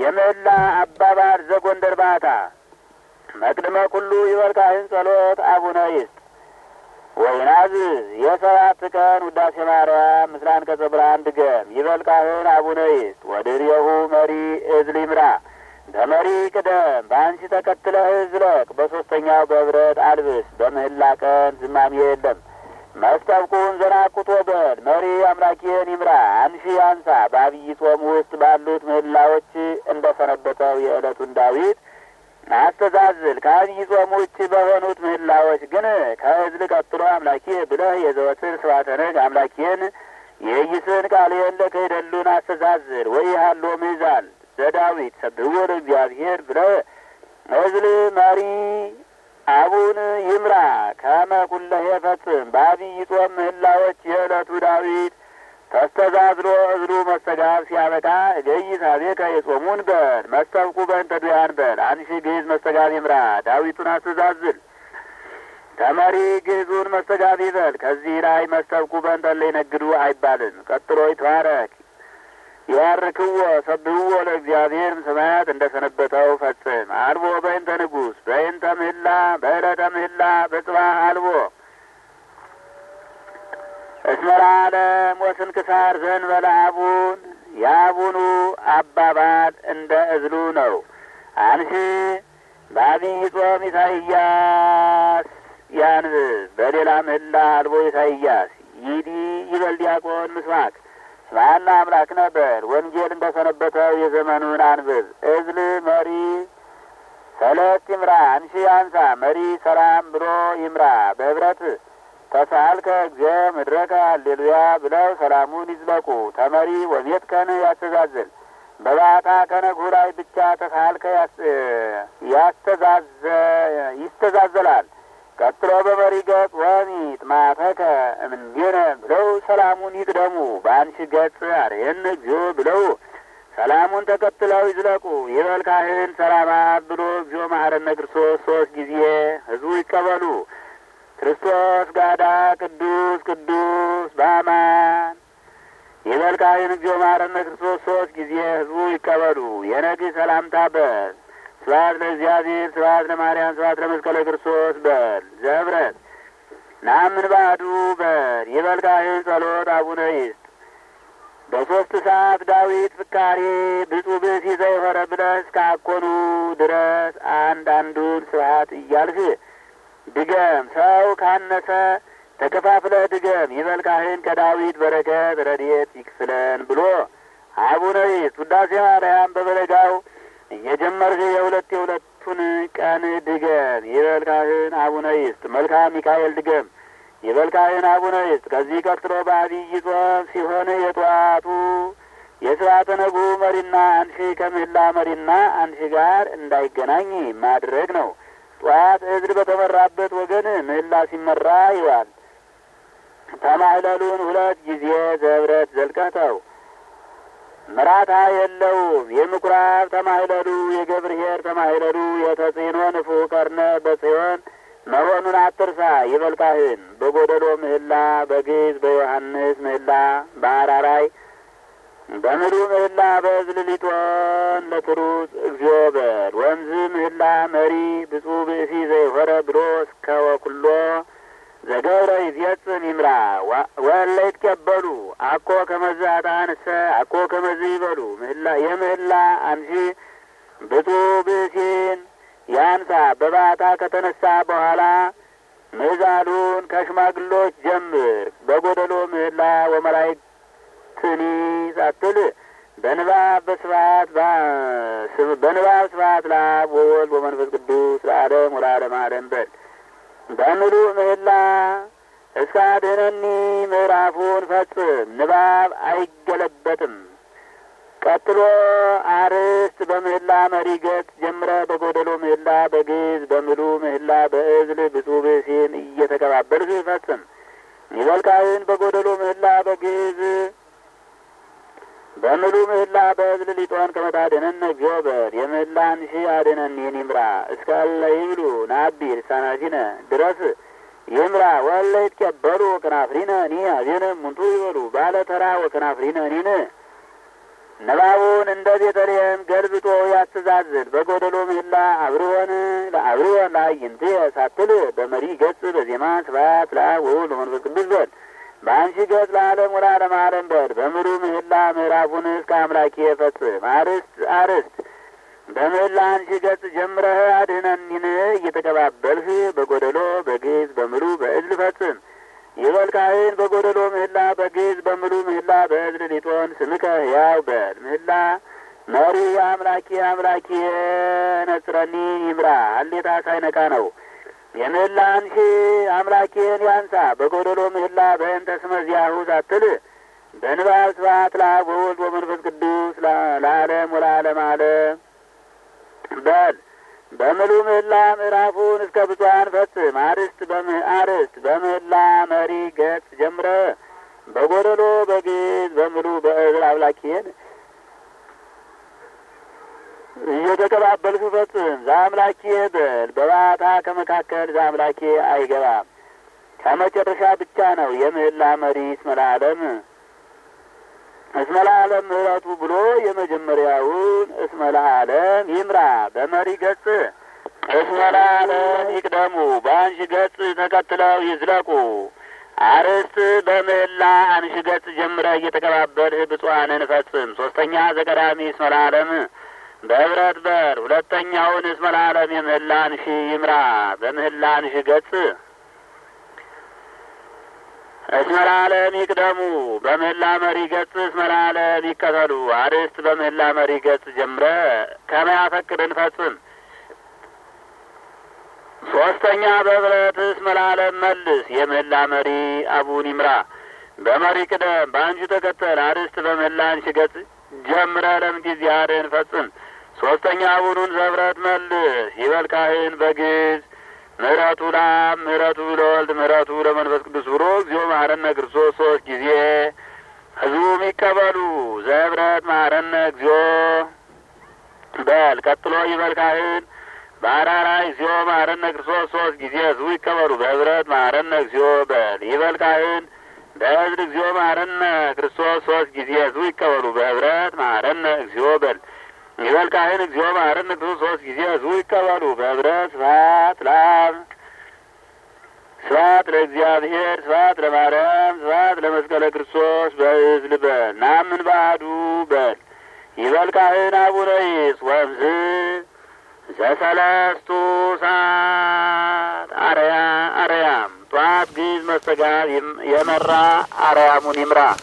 የምህላ አባባል ዘጎንደር ባታ መቅድመ ኩሉ ይበል ካህን ጸሎት አቡነ ይስጥ ወይናዝ የሰባት ቀን ውዳሴ ማርያም ምስላን ከጸብራን ድገም ይበል ካህን አቡነ ይስጥ ወድርየሁ መሪ እዝል ይምራ በመሪ ቅደም በአንቺ ተከትለህ ዝለቅ በሶስተኛው በብረት አልብስ በምህላ ቀን ዝማሜ የለም መስጠብቁን ዘናቁት ወገን መሪ አምላኬን ይምራ አንሺ አንሳ በአብይ ጾም ውስጥ ባሉት ምህላዎች እንደ ሰነበተው የዕለቱን ዳዊት አስተዛዝል ከአብይ ጾም ውጭ በሆኑት ምህላዎች ግን ከእዝል ቀጥሎ አምላኬ ብለህ የዘወትር ስብሐተ ነግ አምላኬን የይስን ቃልየን ለክህደሉን አስተዛዝል ወይ ሃሎ ምዛል ዘዳዊት ሰብሕዎ ለእግዚአብሔር ብለህ እዝል መሪ አቡን ይምራ ከመ ኩለሄ ፈጽም በአብይ ጾም ምህላዎች የዕለቱ ዳዊት ተስተዛዝሎ እዝሉ መስተጋብ ሲያበቃ እገይ ሳቤከ የጾሙን በል መስተብቁ በእንተ ዱያን በል አንሺ ግዕዝ መስተጋብ ይምራ ዳዊቱን አስተዛዝል ተመሪ ግዕዙን መስተጋብ ይበል። ከዚህ ላይ መስተብቁ በእንተ እለ ይነግዱ አይባልም። ቀጥሎ ይትባረክ ይባርክዎ ሰብህዎ ለእግዚአብሔር ሰማያት እንደ ሰነበተው ፈጽም አልቦ በእንተ ንጉሥ በእንተ ምህላ በዕለተ ምህላ በጽባህ አልቦ እስመ ለዓለም ወስንክሳር ዘእንበለ አቡን የአቡኑ አባባል እንደ እዝሉ ነው። አንሺ በአብይ ጾም ኢሳይያስ ያንብብ በሌላ ምህላ አልቦ ኢሳይያስ ይዲ ይበል ዲያቆን ምስማክ ስማና አምላክ ነበር ወንጌል እንደ ሰነበተው የዘመኑን አንብብ እዝል መሪ ሰለት ይምራ አንሺ አንሳ መሪ ሰላም ብሎ ይምራ በህብረት ተሳልከ እግዚኦ ምድረከ አሌሉያ ብለው ሰላሙን ይዝለቁ ተመሪ ወቤት ከን ያስተዛዝል በባታ ከነግሁ ላይ ብቻ ተሳልከ ያስተዛዘ ይስተዛዘላል ቀጥሎ በመሪ ገጽ ወሚት ማተከ እምንጌነ ብለው ሰላሙን ይቅደሙ። በአንሺ ገጽ አርየን እግዚኦ ብለው ሰላሙን ተከትለው ይዝለቁ። ይበል ካህን ሰላማ ብሎ እግዚኦ መሐረነ ክርስቶስ ሶስት ጊዜ ህዝቡ ይቀበሉ። ክርስቶስ ጋዳ ቅዱስ ቅዱስ በአማን ይበል ካህን እግዚኦ መሐረነ ክርስቶስ ሶስት ጊዜ ህዝቡ ይቀበሉ። የነግህ ሰላምታ በል ስብሐት ለእግዚአብሔር ስብሐት ለማርያም ስብሐት ለመስቀለ ክርስቶስ በል ዘህብረት ናምን ባዱ በል ይበል ካህን ጸሎት አቡነ ይስጥ በሦስት ሰዓት ዳዊት ፍካሬ ብፁዕ ብእሲ ዘይሆረ ብለህ እስከ አኮኑ ድረስ አንድ አንዱን ስብሐት እያልህ ድገም። ሰው ካነሰ ተከፋፍለህ ድገም። ይበል ካህን ከዳዊት በረከት ረድኤት ይክፍለን ብሎ አቡነ ይስጥ ውዳሴ ማርያም በበለጋው እየጀመርህ የሁለት የሁለቱን ቀን ድገም። ይበል ካህን አቡነ ይስጥ መልካም ሚካኤል ድገም። ይበል ካህን አቡነ ይስጥ። ከዚህ ቀጥሎ በአብይ ጾም ሲሆን የጠዋቱ የስርዓተ ነጉ መሪና አንሺ ከምህላ መሪና አንሺ ጋር እንዳይገናኝ ማድረግ ነው። ጠዋት እዝል በተመራበት ወገን ምህላ ሲመራ ይዋል። ተማህለሉን ሁለት ጊዜ ዘብረት ዘልቀተው ምራታ የለውም። የምኩራብ ተማህለሉ የገብርሄር ተማህለሉ የተጽኖ ንፉ ቀርነ በጽዮን መሆኑን አትርሳ። ይበል ካህን በጎደሎ ምህላ በግዕዝ በዮሐንስ ምህላ በአራራይ በምሉ ምህላ በእዝል ሊጦን ለትሩጽ እግዚኦ በል ወንዝ ምህላ መሪ ብፁዕ ብእሲ ዘይሆረ ብሎ እስከ ወኩሎ ዘገብረ ይፈጽም ይምራ ወለ ይትቀበሉ አኮ ከመዝ አጣንሰ አኮ ከመዝ ይበሉ ምህላ የምህላ አንሺ ብፁዕ ብእሲን ያንሳ በባታ ከተነሳ በኋላ ምዛሉን ከሽማግሎች ጀምር። በጎደሎ ምህላ ወመላእክትኒ ሳትል በንባብ በስብሐት በንባብ ስብሐት ለአብ ወወልድ ወመንፈስ ቅዱስ ለዓለም ወለዓለመ ዓለም በል። በምሉእ ምህላ እስከ አድኅነኒ ምዕራፉን ፈጽም። ንባብ አይገለበጥም። ቀጥሎ አርዕስት በምህላ መሪ ገጽ ጀምረ በጎደሎ ምህላ በግዕዝ በምሉ ምህላ በእዝል ብፁዕ ብእሲን እየተቀባበልህ ፈጽም። ይበል ካህን በጎደሎ ምህላ በግዕዝ በምሉ ምህላ በእዝል ሊጦን ከመታደነነ እግዚኦ በል የምህላን ሺ አድነኒን ይምራ እስካለ ይብሉ ናቢ ልሳናቲነ ድረስ ይምራ ወለ ይትቀበሉ ወከናፍሪነ ኒ አዜነ ሙንቱ ይበሉ ባለ ተራ ወከናፍሪነ ኒን ንባቡን እንደ ቤተልሔም ገልብጦ ያስተዛዝል። በጎደሎ ምህላ አብርሆን ለአብርሆን ለአይንት ሳትል በመሪ ገጽ በዜማ ስብሐት ለአብ ወወልድ ወመንፈስ ቅዱስ በል። በአንሺ ገጽ ለዓለም ወለዓለመ ዓለም በል። በምሉ ምህላ ምዕራፉን እስከ አምላኬ ፈጽም። አርስት አርስት በምህላ አንሺ ገጽ ጀምረህ አድህነኒን እየተቀባበልህ በጎደሎ በግዕዝ በምሉ በእዝል ፈጽም። ይበል ካህን በጎደሎ ምህላ በግዕዝ በምሉ ምህላ በእዝል ሊጦን ስምከ ሕያው በል። ምህላ መሪ አምላኬ አምላኬ ነጽረኒ ይምራ አሌታ ሳይነካ ነው። የምህላ አንሺ አምላኬን ያንሳ በጎደሎ ምህላ በእንተ ስመ ዚአሁ ሳትል በንባብ ስብሐት ለአብ ወወልድ ወመንፈስ ቅዱስ ለዓለም ወለዓለመ ዓለም በል። በምሉ ምህላ ምዕራፉን እስከ ብፁዓን ፈጽም። አርስት አርስት በምህላ መሪ ገጽ ጀምረ በጎደሎ በግዕዝ በምሉ በእዝል አምላኬን እየተቀባበልኩ ፈጽም። ዘአምላኬ በል በባታ ከመካከል ዘአምላኬ አይገባም። ከመጨረሻ ብቻ ነው የምህላ መሪ እስመ ለዓለም እስመ ለዓለም ምሕረቱ ብሎ የመጀመሪያውን እስመ ለዓለም ይምራ በመሪ ገጽ እስመ ለዓለም ይቅደሙ በአንሺ ገጽ ተከትለው ይዝለቁ። አርስት በምህላ አንሺ ገጽ ጀምረ እየተቀባበልህ ብፁዓንን ፈጽም። ሶስተኛ ዘቀዳሚ እስመ ለዓለም በህብረት በር ሁለተኛውን እስመ ለዓለም የምህላ አንሺ ይምራ በምህላ አንሺ ገጽ እስመ ለዓለም ይቅደሙ በምህላ መሪ ገጽ እስመ ለዓለም ይከተሉ። አርስት በምህላ መሪ ገጽ ጀምረ ከመያፈቅድን ፈጽም። ሶስተኛ በህብረት እስመ ለዓለም መልስ የምህላ መሪ አቡን ይምራ በመሪ ቅደም በአንሹ ተከተል። አርስት በምህላ አንሺ ገጽ ጀምረ ለምጊዜአድን ፈጽም። ሶስተኛ አቡኑን ዘብረት መልስ ይበል ካህን በግዕዝ ምሕረቱ ለአብ ምሕረቱ ለወልድ ምሕረቱ ለመንፈስ ቅዱስ ብሎ እግዚኦ መሐረነ ክርስቶስ ሶስት ጊዜ ህዝቡም ይቀበሉ። ዘህብረት መሐረነ እግዚኦ በል። ቀጥሎ ይበል ካህን በአራራይ እግዚኦ መሐረነ ክርስቶስ ሶስት ጊዜ ህዝቡ ይቀበሉ። በህብረት መሐረነ እግዚኦ በል። ይበል ካህን በህዝብ እግዚኦ መሐረነ ክርስቶስ ሶስት ጊዜ ህዝቡ ይቀበሉ። በህብረት መሐረነ እግዚኦ በል። ይበል ካህን እግዚኦ መሐረነ ክርስቶስ ሶስት ጊዜ ህዝቡ ይቀበሉ። በህብረት ስብሐት ለአብ ስብሐት ለእግዚአብሔር ስብሐት ለማርያም ስብሐት ለመስቀለ ክርስቶስ በእዝል በል። ናምን ባዕዱ በል። ይበል ካህን አቡነ ይስ ወምዝ ዘሰለስቱ ሰዓት አርያ አርያም ጠዋት ግዕዝ መስተጋብ የመራ አርያሙን ይምራ።